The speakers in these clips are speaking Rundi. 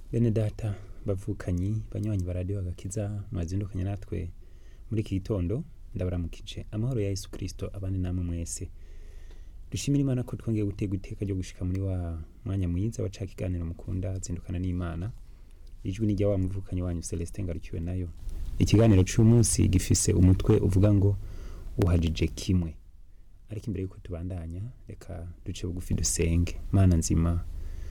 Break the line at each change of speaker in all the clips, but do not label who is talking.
bene data bavukanyi banywanyi ba radiyo agakiza mwazindukanye natwe muri iki gitondo ndabaramukije amahoro ya yesu kirisito abane namwe mwese dushimira imana ko twongeye gutega iteka ryo gushika muri wa mwanya mwiza wa ca kiganiro mukunda zindukana n'imana ijwi ni rya wa muvukanyi wanyu celestin ngarukiwe nayo ikiganiro c'umunsi gifise umutwe uvuga ngo uhajije kimwe ariko imbere yuko tubandanya reka duce bugufi dusenge mana nzima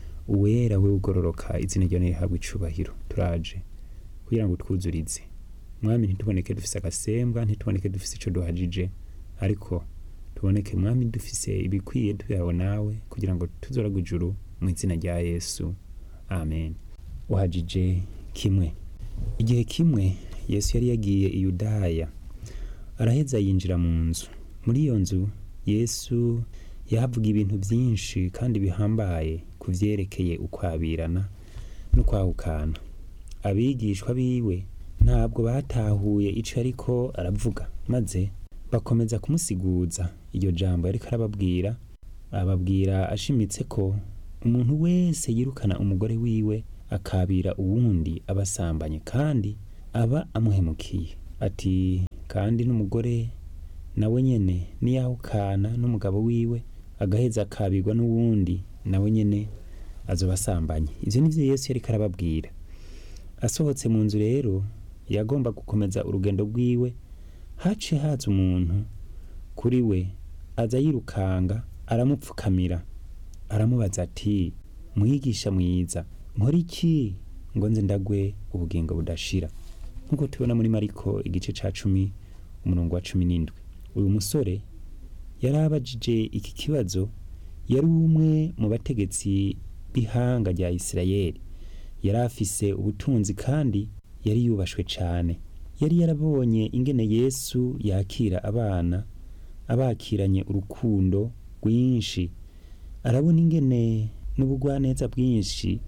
uwera we ugororoka izina ryawe rihabwa icubahiro turaje kugira ngo twuzurize mwami ntituboneke dufise agasembwa ntituboneke dufise ico duhajije ariko tuboneke mwami dufise ibikwiye tuyawe nawe kugira ngo tuzoragwe ijuru mu izina rya yesu amen uhajije kimwe igihe kimwe yesu yari yagiye i yudaya araheza yinjira mu nzu muri iyo nzu yesu yahavuga ibintu byinshi kandi bihambaye ku vyerekeye ukwabirana no kwahukana abigishwa biwe ntabwo batahuye ico ariko aravuga maze bakomeza kumusiguza iryo jambo yariko arababwira ababwira ashimitse ko umuntu wese yirukana umugore wiwe akabira uwundi aba asambanye kandi aba amuhemukiye ati kandi n'umugore nawe nyene niyahukana n'umugabo wiwe agaheza akabirwa n'uwundi nawe nyene azoba asambanye ivyo nivyo yesu yariko arababwira asohotse mu nzu rero yagomba gukomeza urugendo rwiwe haciye haza umuntu kuri we aza yirukanga aramupfukamira aramubaza ati mwigisha mwiza nkora iki ngo nze ndagwe ubugingo budashira nk'uko tubona muri mariko igice ca cumi umurongo wa cumi n'indwi uyu musore yari abajije iki kibazo yari umwe mu bategetsi b'ihanga rya isirayeli yari afise ubutunzi kandi yari yubashwe cane yari yarabonye ingene yesu yakira abana abakiranye urukundo rwinshi arabona ingene n'ubugwaneza bwinshi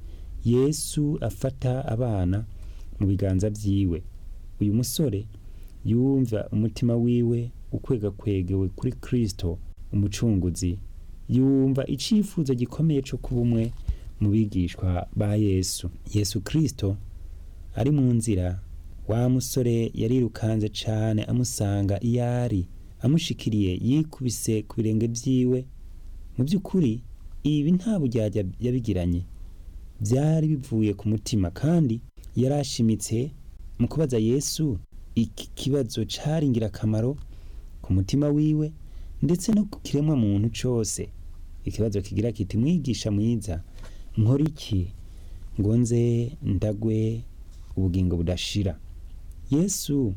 yesu afata abana mu biganza vyiwe uyu musore yumva umutima wiwe ukwegakwegewe kuri kristo umucunguzi yumva icifuzo gikomeye co kuba umwe mu bigishwa ba yesu yesu kristo ari mu nzira wa musore yarirukanze cane amusanga iyo ari amushikiriye yikubise ku birenge vyiwe mu by'ukuri ibi nta buryarya yabigiranye byari bivuye ku mutima kandi yari ashimitse mu kubaza yesu iki kibazo cari ingirakamaro ku mutima wiwe ndetse no ku kiremwa muntu cose ikibazo kigira kiti mwigisha mwiza nkora iki ngo nze ndagwe ubugingo budashira yesu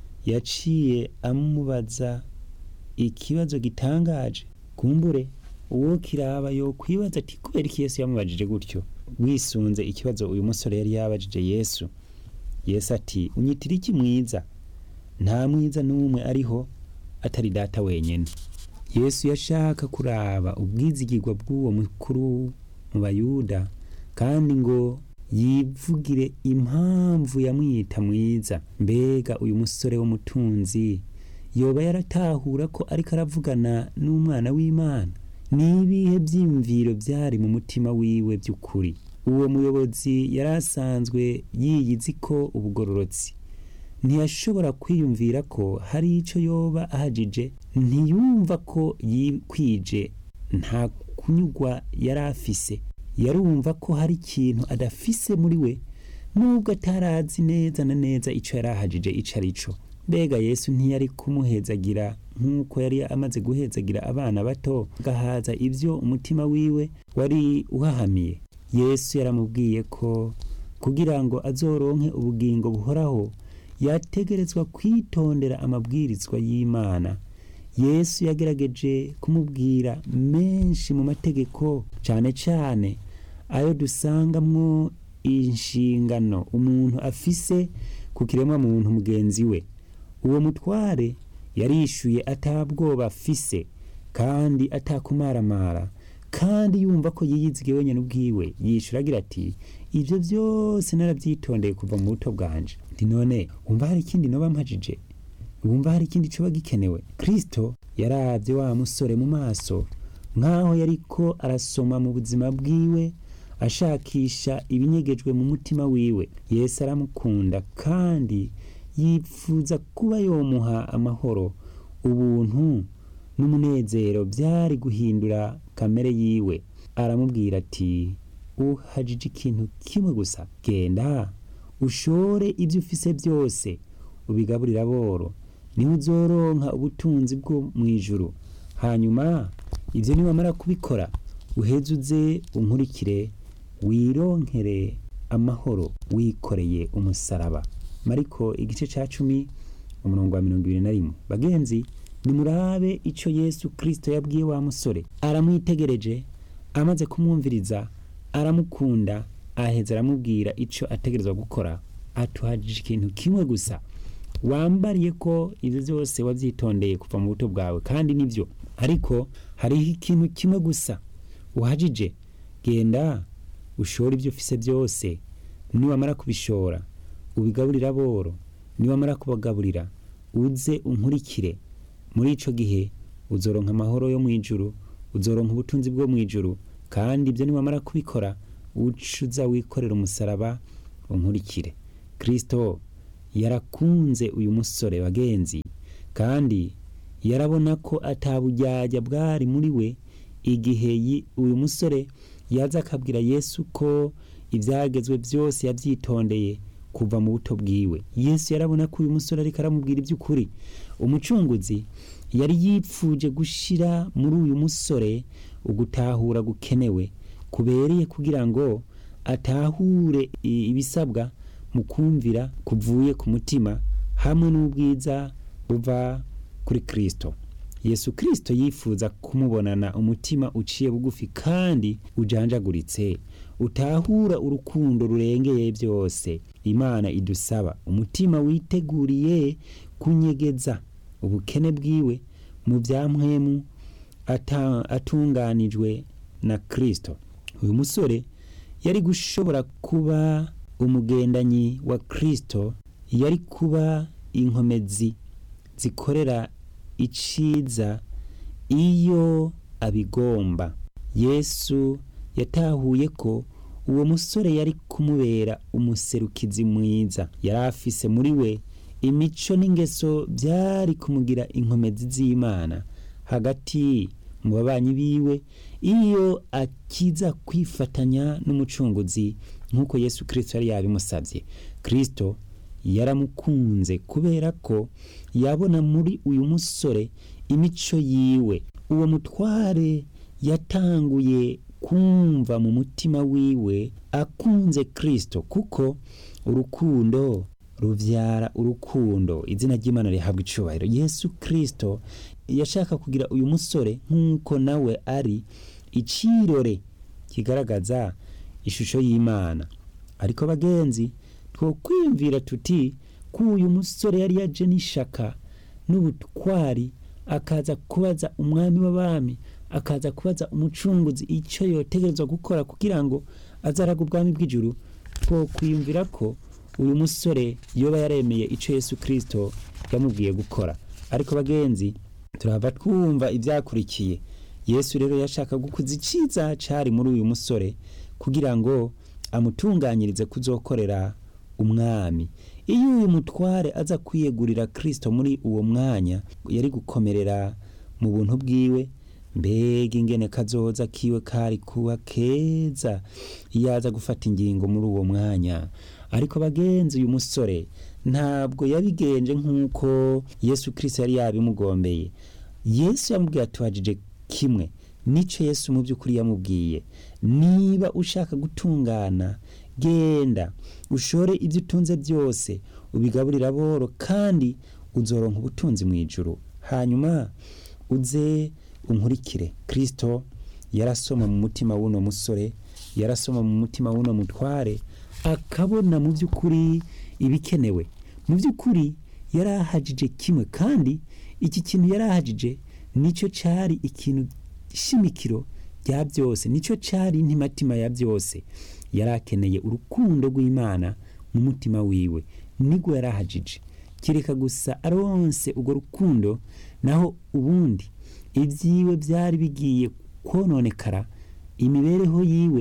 yaciye amubaza ikibazo gitangaje kumbure uwo kiraba yo kwibaza ati kubera iki yesu yamubajije gutyo wisunze ikibazo uyu musore yari yabajije yesu yesu ati unyitira iki mwiza nta mwiza n'umwe ariho atari data wenyene yesu yashaka kuraba ubwizigirwa bw'uwo mukuru mu bayuda kandi ngo yivugire impamvu yamwita mwiza mbega uyu musore w'umutunzi yoba yaratahura ko ariko aravugana n'umwana w'imana n'ibihe byiyumviro byari mu mutima wiwe by'ukuri uwo muyobozi yari asanzwe yiyizi ko ubugororotsi ntiyashobora kwiyumvira ko hari icyo yoba ahajije ntiyumva ko yikwije nta kunyugwa yari afise yarumva ko hari ikintu adafise muri we nubwo atarazi neza na neza icyo yari ahajije icyo ari cyo mbega yesu ntiyari kumuhezagira nk'uko yari amaze guhezagira abana bato agahaza ibyo umutima wiwe wari uhahamiye yesu yaramubwiye ko kugira ngo azoronke ubugingo buhoraho yategerezwa kwitondera amabwirizwa y'imana yesu yagerageje kumubwira menshi mu mategeko cyane cyane ayo dusangamwo inshingano umuntu afise ku kiremwa muntu mugenzi we uwo mutware yarishuye atabwoba afise kandi atakumaramara kandi yumva ko yiyizige wenyine ubwiwe yishura agira ati ibyo byose narabyitondeye kuva mu buto bwanje ndi none wumva hari ikindi noba mpajije wumva hari ikindi coba gikenewe kristo yaravye wa musore mu maso nk'aho yariko arasoma mu buzima bwiwe ashakisha ibinyegejwe mu mutima wiwe yesu aramukunda kandi yifuza kuba yomuha amahoro ubuntu n'umunezero byari guhindura kamere yiwe aramubwira ati uhajije ikintu kimwe gusa genda ushore ibyo ufise byose ubigaburira aboro niho uzoronka ubutunzi bwo mu ijuru hanyuma ibyo niwamara kubikora uheze uze unkurikire wironkere amahoro wikoreye umusaraba mariko igice cya cumi umurongo wa mirongo ibiri na rimwe bagenzi nimurabe icyo yesu kirisito yabwiye wa musore aramwitegereje amaze kumwumviriza aramukunda aheza aramubwira icyo ategerezwa gukora atuhagije ikintu kimwe gusa wambariye ko ibyo byose wabyitondeye kuva mu buto bwawe kandi nibyo ariko hariho ikintu kimwe gusa uhagije genda ushore ibyo ufise byose niwamara kubishora ubigaburira aboro niwamara kubagaburira uze unkurikire muri icyo gihe uzoronka amahoro yo mu ijuru uzoronka ubutunzi bwo mu ijuru kandi ibyo niwamara kubikora ucuza wikorera umusaraba unkurikire kirisito yarakunze uyu musore bagenzi kandi yarabona ko atabujyajya bwari muri we igihe uyu musore yaza akabwira yesu ko ibyagezwe byose yabyitondeye kuva mu buto bwiwe yesu yarabona ko uyu musore ariko aramubwira iby'ukuri umucunguzi yari yipfuje gushyira muri uyu musore ugutahura gukenewe kubereye kugira ngo atahure ibisabwa mu kumvira kuvuye ku mutima hamwe n'ubwiza buva kuri kirisito yesu kirisito yifuza kumubonana umutima uciye bugufi kandi ujanjaguritse utahura urukundo rurengeye byose imana idusaba umutima witeguriye kunyegeza ubukene bwiwe mu byamwemu atunganijwe na kirisito uyu musore yari gushobora kuba umugendanyi wa kirisito yari kuba inkomezi zikorera iciza iyo abigomba yesu yatahuye ko uwo musore yari kumubera umuserukizi mwiza yari afise muri we imico n'ingeso byari kumugira inkomezi z'imana hagati mu babanyi biwe iyo akiza kwifatanya n'umucunguzi nk'uko yesu kirisito yari yabimusabye kirisito yaramukunze kubera ko yabona muri uyu musore imico yiwe uwo mutware yatanguye kumva mu mutima wiwe akunze kirisito kuko urukundo rubyara urukundo izina ry'imana rihabwa icyubahiro yesu kirisito yashaka kugira uyu musore nk'uko nawe ari ikirore kigaragaza ishusho y'imana ariko bagenzi two kwiyumvira tuti ko uyu musore yari yaje n'ishaka n'ubutwari akaza kubaza umwami w'abami akaza kubaza umucunguzi icyo yotegerezwa gukora kugira ngo azaraga ubwami bw'ijuru two kwiyumvira ko uyu musore yoba yaremeye icyo yesu kirisito yamubwiye gukora ariko bagenzi turava twumva ibyakurikiye yesu rero yashaka gukuza icyiza cyari muri uyu musore kugira ngo amutunganyirize kuzokorera umwami iyo uyu mutware aza kwiyegurira kirisito muri uwo mwanya yari gukomerera mu buntu bwiwe mbega ingene kazoza kiwe kari kuba keza iyo aza gufata ingingo muri uwo mwanya ariko bagenzi uyu musore ntabwo yabigenje nk'uko yesu kirisito yari yabimugombeye yesu yamubwiye atuhagije kimwe nicyo yesu mu by'ukuri yamubwiye niba ushaka gutungana genda ushore ibyo utunze byose ubigaburira aboro kandi uzoronka ubutunzi mu ijuru hanyuma uze unkurikire kirisito yarasoma mu mutima w'uno musore yarasoma mu mutima w'uno mutware akabona mu by'ukuri ibikenewe mu by'ukuri yari ahagije kimwe kandi iki kintu yari ahagije nicyo cyari ikintu shimikiro rya byose nicyo cyari intimatima ya byose yari akeneye urukundo rw'imana mu mutima wiwe nibwo yari ahagije kereka gusa aronse urwo rukundo naho ubundi ibyiwe byari bigiye kononekara imibereho yiwe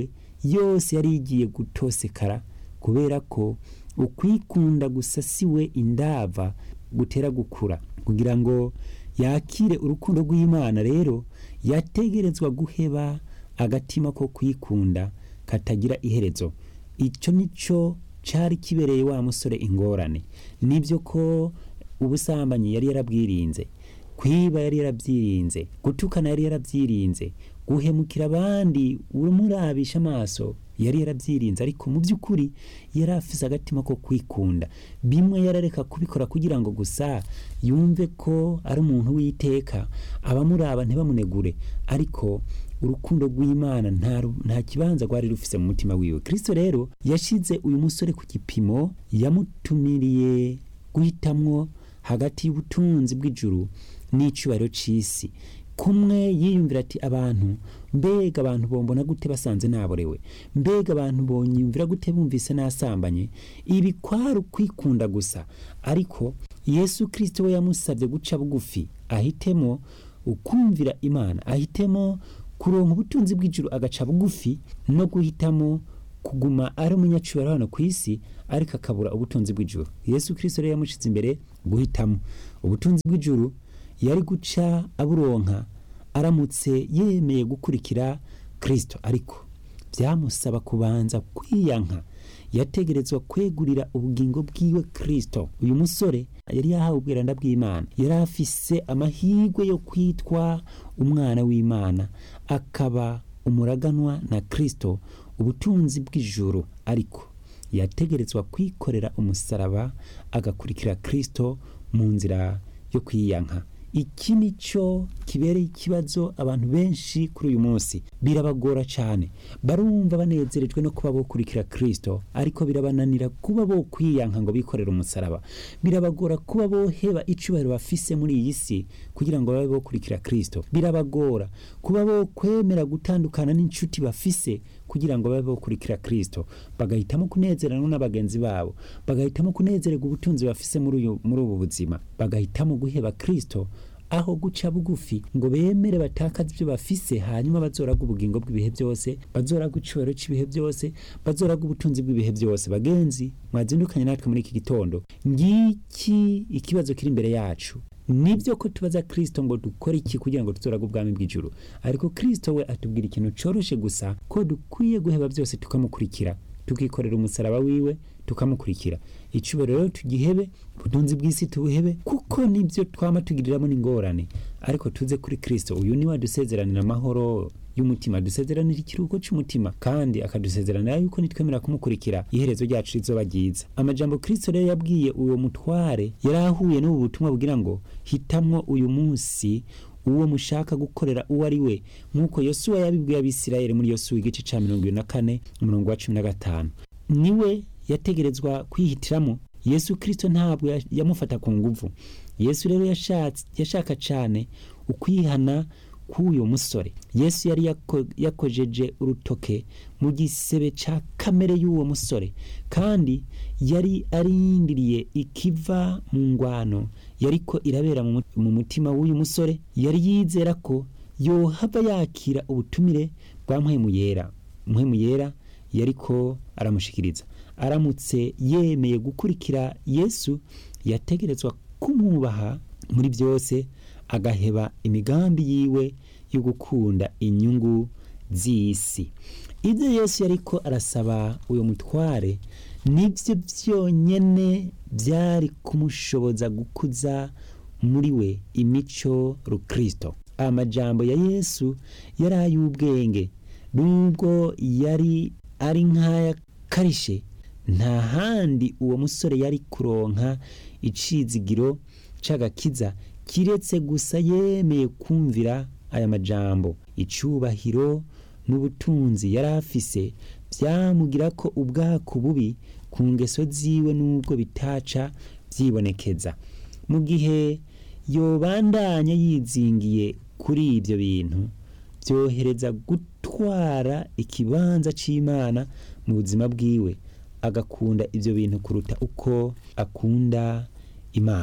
yose yari igiye gutosekara kubera ko ukwikunda gusasiwe indava gutera gukura kugira ngo yakire urukundo rw'imana rero yategerezwa guheba agatima ko kwikunda katagira iherezo icyo nicyo cyari kibereye wa musore ingorane nibyo ko ubusambanyi yari yarabwirinze kwiba yari yarabyirinze gutukana yari yarabyirinze guhemukira abandi urumurabisha amaso yari yarabyirinze ariko mu by'ukuri yari afise agatima ko kwikunda bimwe yarareka kubikora kugira ngo gusa yumve ko ari umuntu w'iteka abamuraba ntibamunegure ariko urukundo rw'imana nta kibanza rwari rufise mu mutima wiwe kirisito rero yashyize uyu musore ku gipimo yamutumiriye guhitamwo hagati y'ubutunzi bw'ijuru n'icyubahiro cy'isi kumwe yiyumvira ati abantu mbega abantu bombona gute basanze naborewe mbega abantu bonyumvira gute bumvise nasambanye ibi kwari ukwikunda gusa ariko yesu kirisito we yamusabye guca bugufi ahitemo ukumvira imana ahitemo kuronka ubutunzi bw'ijuru agaca bugufi no guhitamo kuguma ari umunyacubahiro hano ku isi ariko akabura ubutunzi bw'ijuru yesu kirisito rero yamushize imbere guhitamo ubutunzi bw'ijuru yari guca aburonka aramutse yemeye gukurikira kirisito ariko byamusaba kubanza kwiyanka yategerezwa kwegurira ubugingo bwiwe kirisito uyu musore yari yahawe ubwiranda bw'imana yari afise amahirwe yo kwitwa umwana w'imana akaba umuraganwa na kirisito ubutunzi bw'ijuru ariko yategerezwa kwikorera umusaraba agakurikira kirisito mu nzira yo kwiyanka iki ni cyo kibereye ikibazo abantu benshi kuri uyu munsi birabagora cyane barumva banezerejwe no kuba bokurikira kirisito ariko birabananira kuba bo kwiyanka ngo bikorere umusaraba birabagora kuba boheba icubahiro bafise muri iyi si kugira ngo babe bokurikira kirisito birabagora kuba bo kwemera gutandukana n'inshuti bafise kugira ngo babe bokurikira kirisito bagahitamo kunezerana n'abagenzi babo bagahitamo kunezererwa ubutunzi bafise muri ubu buzima bagahitamo guheba kirisito aho guca bugufi ngo bemere batakaze ibyo bafise hanyuma bazoraga ubugingo bw'ibihe byose bazoraga icubahiro cy'ibihe byose bazoraga ubutunzi bw'ibihe byose bagenzi mwazindukanye natwe muri iki gitondo ngiki ikibazo kiri imbere yacu nibyo ko tubaza kirisito ngo dukore iki kugira ngo tuzoraga ubwami bw'ijuru ariko kirisito we atubwira ikintu coroshe gusa ko dukwiye guheba byose tukamukurikira tukikorera umusaraba wiwe tukamukurikira icubahiro rero tugihebe ubutunzi bw'isi tubuhebe kuko nibyo twama tugiriramo n'ingorane ariko tuze kuri kirisito uyu niwe adusezeranira amahoro y'umutima dusezeranira ikiruhuko cy'umutima kandi akadusezeranira yuko nitwemera kumukurikira iherezo ryacu rizoba ryiza amajambo kirisito rero yabwiye uwo mutware yari ahuye n'ubu butumwa bugira ngo hitamwo uyu munsi uwo mushaka gukorera uwo ari we nk'uko yosuwa yabibwiye abisirayeli muri yosuwa igice cya mirongo ibiri na kane umurongo wa cumi na gatanu niwe yategerezwa kwihitiramo yesu kirisito ntabwo yamufata ku nguvu yesu rero yashaka cyane ukwihana k'uyu musore yesu yari yakojeje urutoke mu gisebe cya kamere y'uwo musore kandi yari arindiriye ikiva mu ngwano yariko irabera mu mutima w'uyu musore yari yizera ko yohava yakira ubutumire bwa mpwemu yera mpwemu yera yariko aramushikiriza aramutse yemeye gukurikira yesu yategerezwa kumwubaha muri byose agaheba imigambi yiwe yo gukunda inyungu z'isi ibyo yesu yariko arasaba uyu mutware nibyo byonyine byari kumushoboza gukuza muri we imico rukristo amajambo ya yesu yari ay'ubwenge nubwo yari ari nk'ayakarishe nta handi uwo musore yari kuronka icizigiro c'agakiza kiretse gusa yemeye kumvira aya majambo icubahiro n'ubutunzi yari afise byamugira ko ubwako bubi ku ngeso ziwe n'ubwo bitaca byibonekeza mu gihe yobandanya yizingiye kuri ibyo bintu byohereza gutwara ikibanza c'imana mu buzima bwiwe agakunda ibyo bintu kuruta uko akunda imana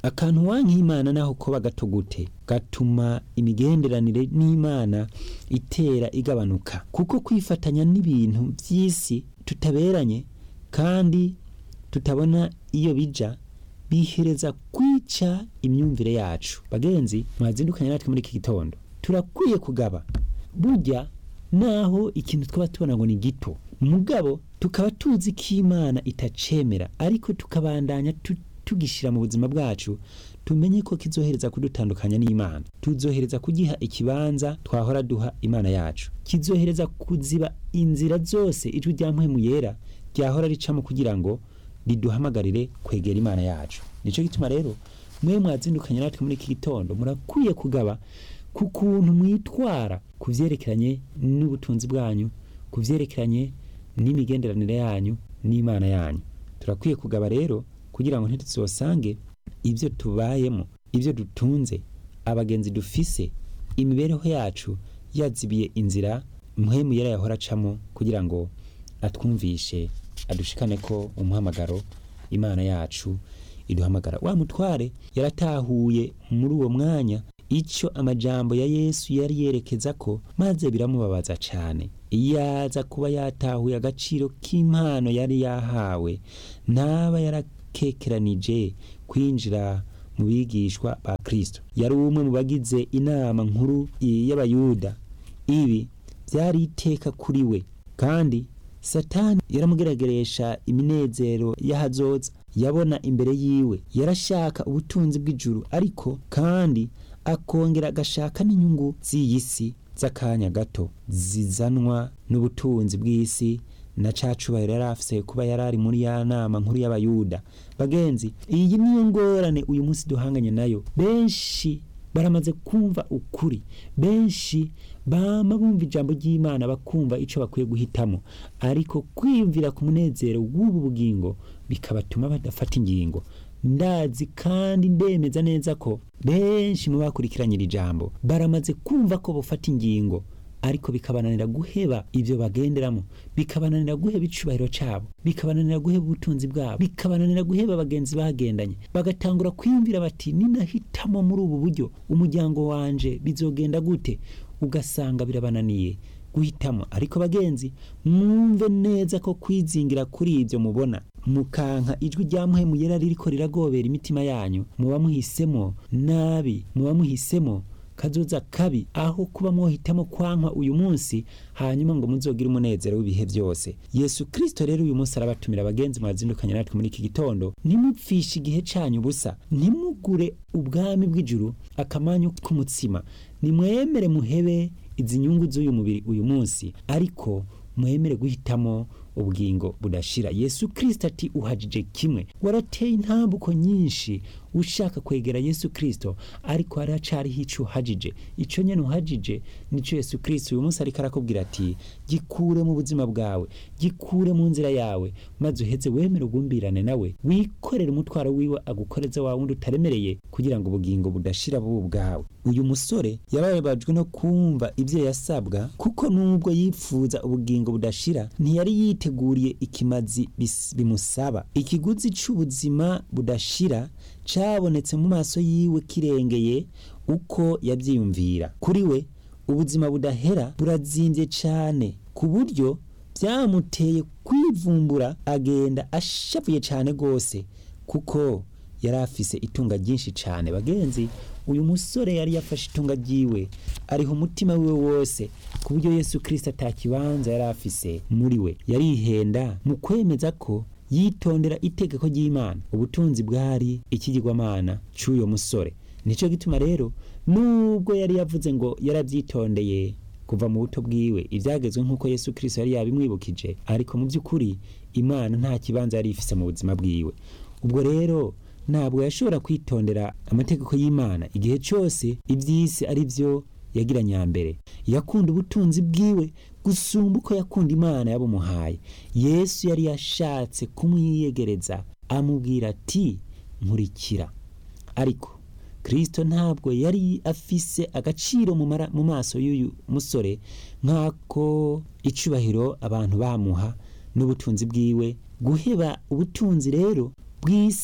akantu wank'imana naho koba gato gute gatuma imigenderanire n'imana itera igabanuka kuko kwifatanya n'ibintu by'isi tutaberanye kandi tutabona iyo bija bihereza kwica imyumvire yacu bagenzi mwazindukanye natwe muri iki gitondo turakwiye kugaba burya naho ikintu twaba tubona ngo ni gito mugabo tukaba tuzi ko imana itacemera ariko tukabandanya tu- tugishyira mu buzima bwacu tumenye ko kizohereza kudutandukanya n'imana tuzohereza kugiha ikibanza twahora duha imana yacu kizohereza kuziba inzira zose ijwi rya mpwemu yera ryahora ricamo kugira ngo riduhamagarire kwegera imana yacu nicyo gituma rero mwe mwazindukanye natwe muri iki gitondo murakwiye kugaba ku kuntu mwitwara ku byerekeranye n'ubutunzi bwanyu ku byerekeranye n'imigenderanire yanyu n'imana yanyu turakwiye kugaba rero kugira ngo ntituzosange ibyo tubayemo ibyo dutunze abagenzi dufise imibereho yacu yazibiye inzira muhemu yari yahora acamo kugira ngo atwumvishe adushikane ko umuhamagaro imana yacu iduhamagara wa mutware yaratahuye muri uwo mwanya icyo amajambo ya yesu yari yerekeza ko maze biramubabaza cyane iyo aza kuba yatahuye agaciro k'impano yari yahawe ntaba yarakekeranije kwinjira mu bigishwa ba kristo yari umwe mu bagize inama nkuru y'abayuda ibi byari iteka kuri we kandi satani yaramugerageresha iminezero y'ahazoza yabona imbere yiwe yarashaka ubutunzi bw'ijuru ariko kandi akongera agashaka n'inyungu z'iyi si z'akanya gato zizanwa n'ubutunzi bw'isi na ca cubahiro yari afise kuba yari ari muri ya nama nkuru y'abayuda bagenzi iyi niyo ngorane uyu munsi duhanganye nayo benshi baramaze kumva ukuri benshi bama bumva ijambo ry'imana bakumva icyo bakwiye guhitamo ariko kwiyumvira ku munezero w'ubu bugingo bikabatuma badafata ingingo ndazi kandi ndemeza neza ko benshi mu bakurikiranye iri jambo baramaze kumva ko bafata ingingo ariko bikabananira guheba ibyo bagenderamo bikabananira guheba icubahiro cyabo bikabananira guheba ubutunzi bwabo bikabananira guheba abagenzi bagendanye bagatangura kwiyumvira bati ninahitamo muri ubu buryo umuryango wanje bizogenda gute ugasanga birabananiye guhitamo ariko bagenzi mwumve neza ko kwizingira kuri ibyo mubona mukanka ijwi rya muhemu yera ririko riragobera imitima yanyu muba muhisemo nabi muba muhisemo kazoza kabi aho kuba mwohitamo kwankwa uyu munsi hanyuma ngo muzogire umunezero w'ibihe byose yesu kristo rero uyu munsi arabatumira abagenzi mwazindukanye natwe muri iki gitondo ntimupfishe igihe canyu ubusa ntimugure ubwami bw'ijuru akamanyu k'umutsima nimwemere muhebe izi nyungu z'uyu mubiri uyu munsi ariko mwemere guhitamo ubugingo budashira yesu kristo ati uhajije kimwe warateye intambuko nyinshi ushaka kwegera yesu kristo ariko haracariho ico uhajije ico nyene uhajije nico yesu kristo uyu munsi ariko arakubwira ati gikure mu buzima bwawe gikure mu nzira yawe maze uheze wemere ugumbirane nawe wikorere umutwaro wiwe agukoreze wa wundi utaremereye kugira ngo ubugingo budashira bubu bwawe uyu musore yarababajwe no kumva ibyo yasabwa kuko nubwo yifuza ubugingo budashira ntiyari yiteguriye ikimazi bis- bimusaba ikiguzi c'ubuzima budashira cabonetse mu maso yiwe kirengeye uko yavyiyumvira kuri we ubuzima budahera burazimvye cane ku buryo byamuteye kwivumbura agenda ashavuye cane gose kuko yari afise itunga ryinshi cane bagenzi uyu musore yari yafashe itunga ryiwe ariho umutima wiwe wose ku buryo yesu kirisito atakibanza yari afise muri we yarihenda mu kwemeza ko yitondera itegeko ry'imana ubutunzi bwari ikigirwamana cy'uyo musore nicyo gituma rero nubwo yari yavuze ngo yarabyitondeye kuva mu buto bwiwe ibyagezwe nk'uko yesu kirisito yari yabimwibukije ariko mu by'ukuri imana nta kibanza yari ifise mu buzima bwiwe ubwo rero ntabwo yashobora kwitondera amategeko y'imana igihe cyose iby'isi ari byo yagira nyambere yakunda ubutunzi bwiwe gusumba uko yakunda imana yabumuhaye yesu yari yashatse kumwiyegereza amubwira ati nkurikira ariko kirisito ntabwo yari afise agaciro mu mara- mu maso y'uyu musore nk'ako icubahiro abantu bamuha n'ubutunzi bwiwe guheba ubutunzi rero bw'isi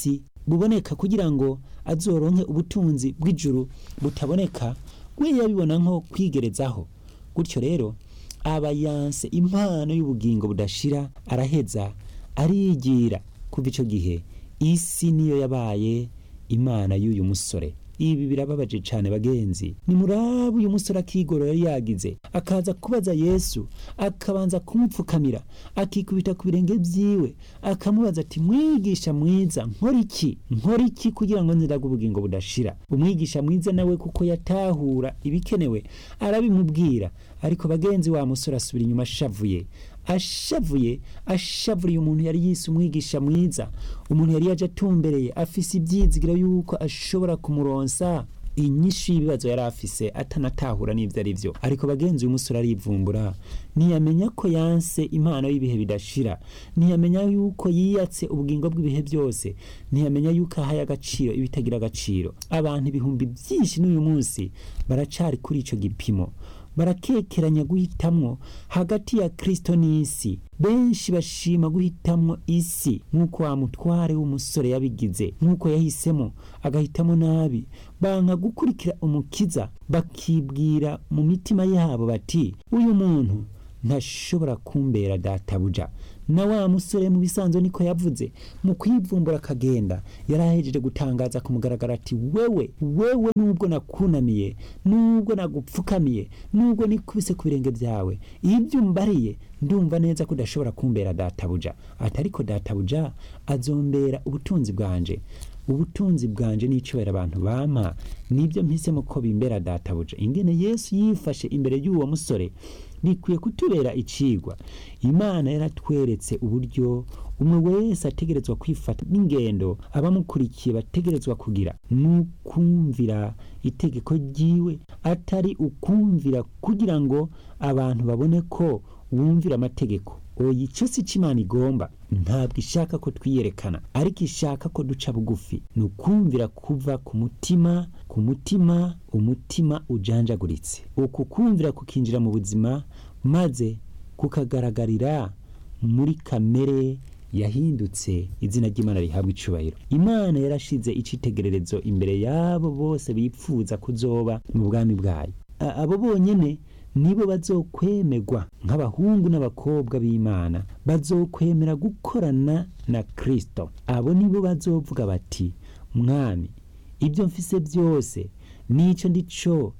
buboneka kugira ngo azoronke ubutunzi bw'ijuru butaboneka we yabibona nko kwigerezaho gutyo rero aba yanse impano y'ubugingo budashira araheza arigira kuva icyo gihe isi niyo yabaye imana y'uyu musore ibi birababaje cyane bagenzi ni murabu uyu musore akigoro yari yagize akaza kubaza yesu akabanza kumupfukamira akikubita ku birenge byiwe akamubaza ati mwigisha mwiza nkora iki nkora iki kugira ngo nziraga ubugingo budashira umwigisha mwiza nawe kuko yatahura ibikenewe arabimubwira ariko bagenzi wa musore asubira inyuma ashavuye ashavuye ashavuriye umuntu yari yise umwigisha mwiza umuntu yari yaje atumbereye afise ibyizigiro yuko ashobora kumuronsa inyishu y'ibibazo yari afise atanatahura n'ibyo ari byo ariko bagenzi uyu musore arivumbura ntiyamenya ko yanse impano y'ibihe bidashira ntiyamenya yuko yiyatse ubugingo bw'ibihe byose ntiyamenya yuko ahaye agaciro ibitagira agaciro abantu ibihumbi byinshi n'uyu munsi baracari kuri icyo gipimo barakekeranya guhitamwo hagati ya kristo n'isi benshi bashima guhitamwo isi nk'uko wa mutware w'umusore yabigize nk'uko yahisemo agahitamo nabi banka gukurikira umukiza bakibwira mu mitima yabo bati uyu muntu ntashobora kumbera databuja na wa musore mu bisanzwe niko yavuze mu kwivumbura akagenda yari ahejeje gutangaza ku mugaragaro ati wewe wewe nubwo nakunamiye nubwo nagupfukamiye nubwo nikubise ku birenge byawe ibyo umbariye ndumva neza ko udashobora kumbera databuja ati ariko databuja azombera ubutunzi bwanje ubutunzi bwanje n'icobera abantu bampa nibyo mpisemo ko bimbera databuja ingene yesu yifashe imbere y'uwo musore bikwiye kutubera icigwa imana yaratweretse uburyo umwe wese ategerezwa kwifata n'ingendo abamukurikiye bategerezwa kugira n'ukumvira itegeko ryiwe atari ukumvira kugira ngo abantu babone ko wumvira amategeko oya icyo si cyo imana igomba ntabwo ishaka ko twiyerekana ariko ishaka ko duca bugufi ni ukumvira kuva ku mutima ku mutima umutima ujanjaguritse uku kumvira kukinjira mu buzima maze kukagaragarira muri kamere yahindutse izina ry'imana rihabwa icubahiro imana yarashize icitegererezo imbere y'abo bose bipfuza kuzoba mu bwami bwayo abo bonyene nibo bazokwemerwa nk'abahungu n'abakobwa b'imana bazokwemera gukorana na kristo abo nibo bazovuga bati mwami ibyo mfise byose n'icyo ndico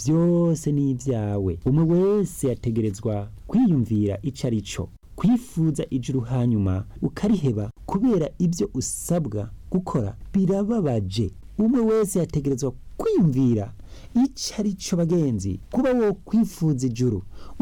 byose ni ibyawe umwe wese yategerezwa kwiyumvira icyo ari cyo kwifuza ijuru hanyuma ukariheba kubera ibyo usabwa gukora birababaje umwe wese yategerezwa kwiyumvira icyo ari cyo bagenzi kuba wo kwifuza ijuru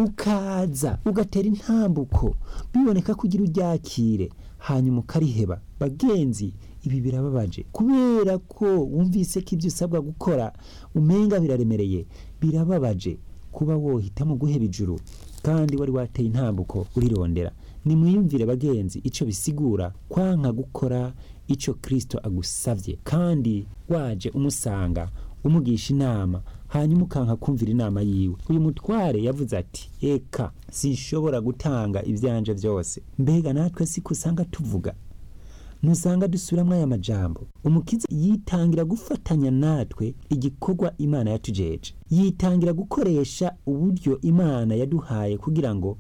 ukaza ugatera intambuko biboneka ko ugira uryakire hanyuma ukariheba bagenzi ibi birababaje kubera ko wumvise ko ibyo usabwa gukora umenga biraremereye birababaje kuba wohitamo guheba ijuru kandi wari wateye intambuko urirondera nimwiyumvire bagenzi icyo bisigura kwanka gukora icyo kirisito agusabye kandi waje umusanga umugisha inama hanyuma ukanka kumvira inama yiwe uyu mutware yavuze ati eka sinshobora gutanga ibyanje byose mbega natwe siko usanga tuvuga ntusanga dusubiramo aya majambo umukiza yitangira gufatanya natwe igikorwa imana yatujeje yitangira gukoresha uburyo imana yaduhaye kugira ngo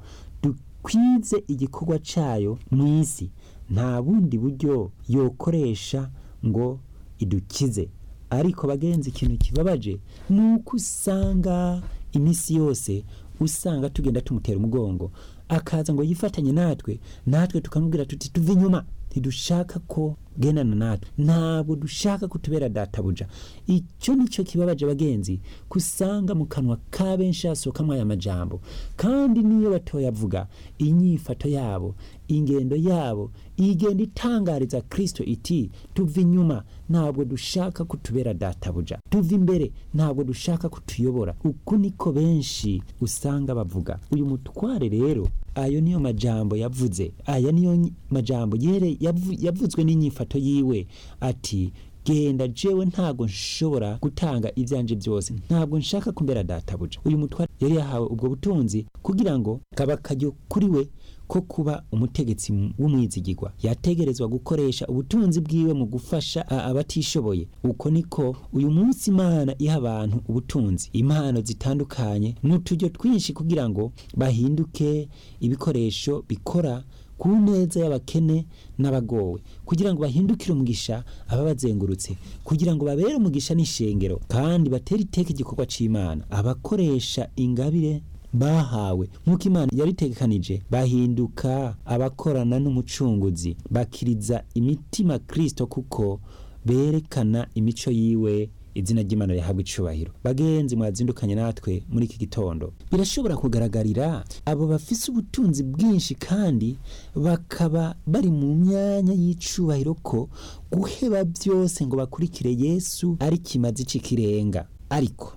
dukwize igikorwa cyayo mu isi nta bundi buryo yokoresha ngo idukize ariko bagenzi ikintu kibabaje ni uko usanga iminsi yose usanga tugenda tumutera umugongo akaza ngo yifatanye natwe natwe tukamubwira tuti tuve inyuma ntidushaka ko gendana natwe ntabwo dushaka kutubera databuja icyo nicyo kibabaje bagenzi kusanga mu kanwa ka benshi hasohokamo aya majambo kandi niyo batoyavuga inyifato yabo ingendo yabo igenda itangariza kristo iti tuva inyuma ntabwo dushaka kutubera databuja tuva imbere ntabwo dushaka kutuyobora uku niko benshi usanga bavuga uyu mutware rero ayo niyo majambo yavuze aya niyo majambo yere yavuzwe n'inyifato yiwe ati genda jewe ntabwo nshobora gutanga ibyanje byose ntabwo nshaka kumbera databuja uyu mutware yari yahawe ubwo butunzi kugira ngo kaba akaryo kuri we ko kuba umutegetsi w'umwizigirwa yategerezwa gukoresha ubutunzi bwiwe mu gufasha abatishoboye uko niko uyu munsi imana iha abantu ubutunzi impano zitandukanye n'uturyo twinshi kugira ngo bahinduke ibikoresho bikora ku neza y'abakene n'abagowe kugira ngo bahindukire umugisha ababazengurutse kugira ngo babere umugisha n'ishengero kandi batere iteka igikorwa c'imana abakoresha ingabire bahawe nk'uko imana yabitegekanije bahinduka abakorana n'umucunguzi bakiriza imitima kristo kuko berekana imico yiwe izina ry'imana rihabwa icubahiro bagenzi mwazindukanye natwe muri iki gitondo birashobora kugaragarira abo bafise ubutunzi bwinshi kandi bakaba bari mu myanya y'icubahiro ko guheba byose ngo bakurikire yesu ari kimazi c'ikirenga ariko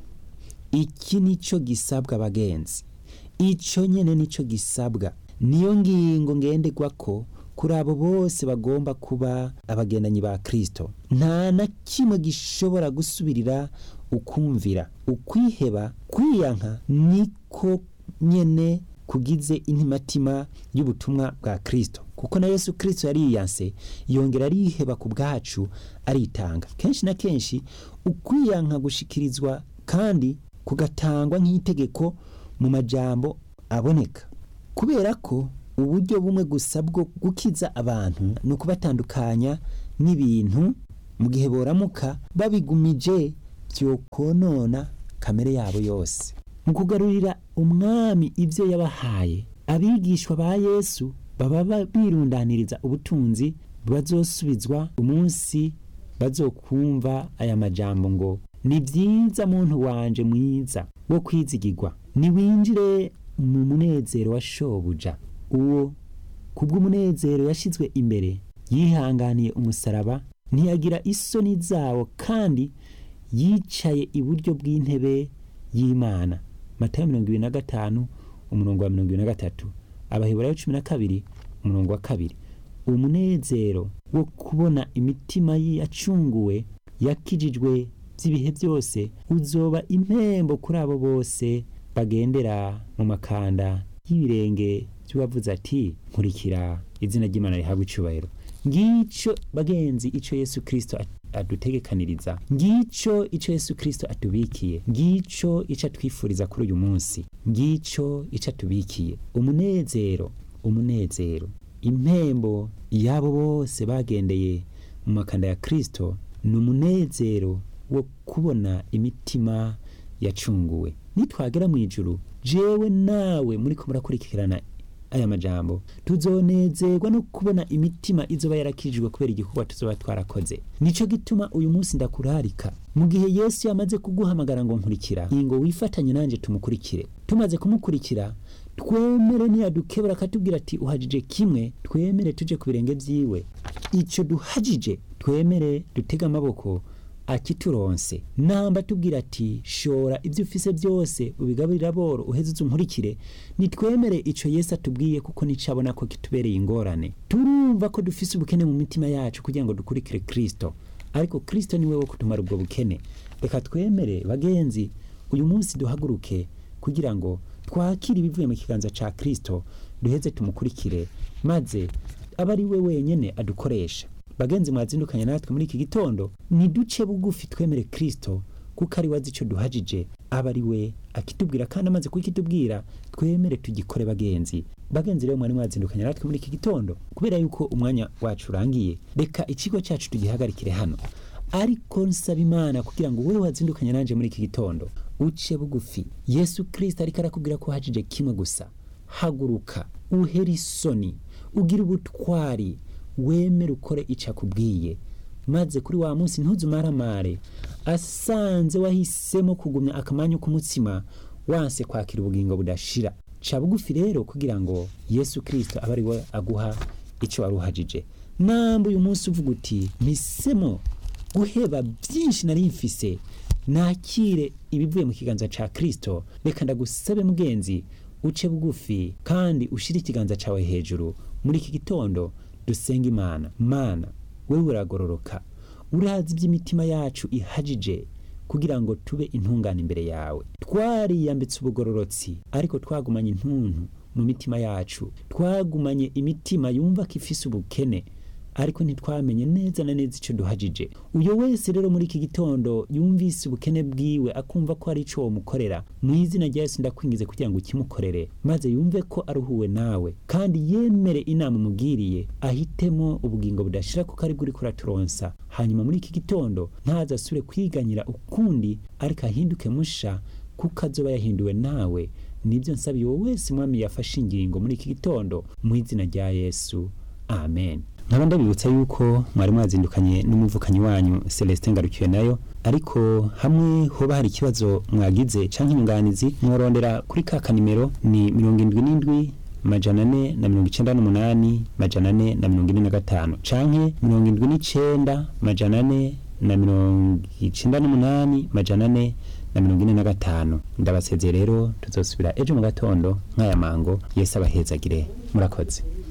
iki nico gisabwa bagenzi ico nyene nico gisabwa niyo ngingo ngenderwa ko kuri abo bose bagomba kuba abagendanyi ba kristo nta na kimwe gishobora gusubirira ukumvira ukwiheba kwiyanka niko nyene kugize intimatima y'ubutumwa bwa kristo kuko na yesu kristo yariyanse yongera ariheba ku bwacu aritanga kenshi na kenshi ukwiyanka gushikirizwa kandi kugatangwa nk'itegeko mu majambo aboneka kubera ko uburyo bumwe gusa bwo gukiza abantu ni ukubatandukanya n'ibintu mu gihe boramuka babigumije byokonona kamere yabo yose mu kugarurira umwami ibyo yabahaye abigishwa ba yesu baba birundaniriza ubutunzi bazosubizwa umunsi bazokumva aya majambo ngo ni byiza muntu wanje mwiza wo kwizigirwa niwinjire mu munezero wa shobuja uwo kubw'umunezero yashyizwe imbere yihanganiye umusaraba ntiyagira isoni zawo kandi yicaye iburyo bw'intebe y'imana matayo mirongo ibiri na gatanu umurongo wa mirongo ibiri na gatatu abaheburayo cumi na kabiri umurongo wa kabiri umunezero wo kubona imitima yacunguwe yakijijwe by'ibihe byose uzoba impembo kuri abo bose bagendera mu makanda y'ibirenge by'uwavuze ati nkurikira izina ry'imana rihabwa icubahiro ngico bagenzi ico yesu kristo adutegekaniriza ngico ico yesu kristo atubikiye ngico ico atwifuriza kuri uyu munsi ngico ico atubikiye umunezero umunezero impembo y'abo bose bagendeye mu makanda ya kristo ni umunezero wo kubona imitima yacunguwe nitwagera mu ijuru jewe nawe muri ko murakurikirana aya majambo tuzonezerwa no kubona imitima izoba yarakijijwe kubera igikorwa tuzoba twarakoze nico gituma uyu munsi ndakurarika mu gihe yesu yamaze kuguhamagara ngo nkurikira ingo wifatanye nanjye tumukurikire tumaze kumukurikira twemere ntiyadukebura akatubwira ati uhajije kimwe twemere tuje ku birenge byiwe icyo duhajije twemere dutege amaboko akituronse namba tubwira ati shora ibyo ufise byose ubigaburira boro uheze uzunkurikire nitwemere ico Yesu atubwiye kuko nicabona ko kitubereye ingorane turumva ko dufise ubukene mu mitima yacu kugira ngo dukurikire Kristo ariko Kristo niwe wo kutumara ubwo bukene reka twemere bagenzi uyu munsi duhaguruke kugira ngo twakire ibivuye mu kiganza ca Kristo duheze tumukurikire maze aba ari we wenyene adukoresha bagenzi mwazindukanye natwe muri iki gitondo niduce bugufi twemere kristo kuko ari wazi icyo duhajije aba ari we akitubwira kandi amaze kukitubwira twemere tugikore bagenzi bagenzi rero mwari mwazindukanye natwe muri iki gitondo kubera yuko umwanya wacu urangiye reka ikigo cyacu tugihagarikire hano ariko nsaba imana kugira ngo wowe wazindukanye nanjye muri iki gitondo uce bugufi yesu kristo ariko arakubwira ko uhajije kimwe gusa haguruka uhere isoni ugire ubutwari wemere ukore icyo akubwiye maze kuri wa munsi ntuzumaramare asanze wahisemo kugumya akamanyu k'umutsima wanse kwakira ubugingo budashira ca bugufi rero kugira ngo yesu kirisito abe ari we aguha icyo wari uhajije namba uyu munsi uvuga uti mpisemo guheba byinshi nari mfise nakire ibivuye mu kiganza ca kirisito reka ndagusabe mugenzi uce bugufi kandi ushire ikiganza cawe hejuru muri iki gitondo dusenga imana mana wewe uragororoka urazi iby'imitima yacu ihajije kugira ngo tube intungane imbere yawe twariyambitse ubugororotsi ariko twagumanye intuntu mu mitima yacu twagumanye imitima yumva ko ifise ubukene ariko ntitwamenye neza na neza icyo duhajije uyo wese rero muri iki gitondo yumvise ubukene bwiwe akumva ko ari icyo womukorera mu izina rya yesu ndakwingize kugira ngo ukimukorere maze yumve ko aruhuwe nawe kandi yemere inama umubwiriye ahitemo ubugingo budashira kuko ari bwo uriko uraturonsa hanyuma muri iki gitondo ntaze asubire kwiganyira ukundi ariko ahinduke musha kuko azoba yahinduwe nawe nibyo nsabiye uwo wese mwami yafashe ingingo muri iki gitondo mu izina rya yesu amen nkaba ndabibutsa yuko mwari mwazindukanye n'umuvukanyi wanyu celestin ngarukiwe nayo ariko hamwe hoba hari ikibazo mwagize canke inyunganizi mworondera kuri ka kanimero ni mirongo indwi n'indwi majana ane na mirongo icenda n'umunani majana ane na mirongo ine na gatanu canke mirongo indwi n'icenda majana ane na mirongo icenda n'umunani majana ane na mirongo ine na gatanu ndabasezeye rero tuzosubira ejo mu gatondo nk'aya mango yesu abahezagire murakoze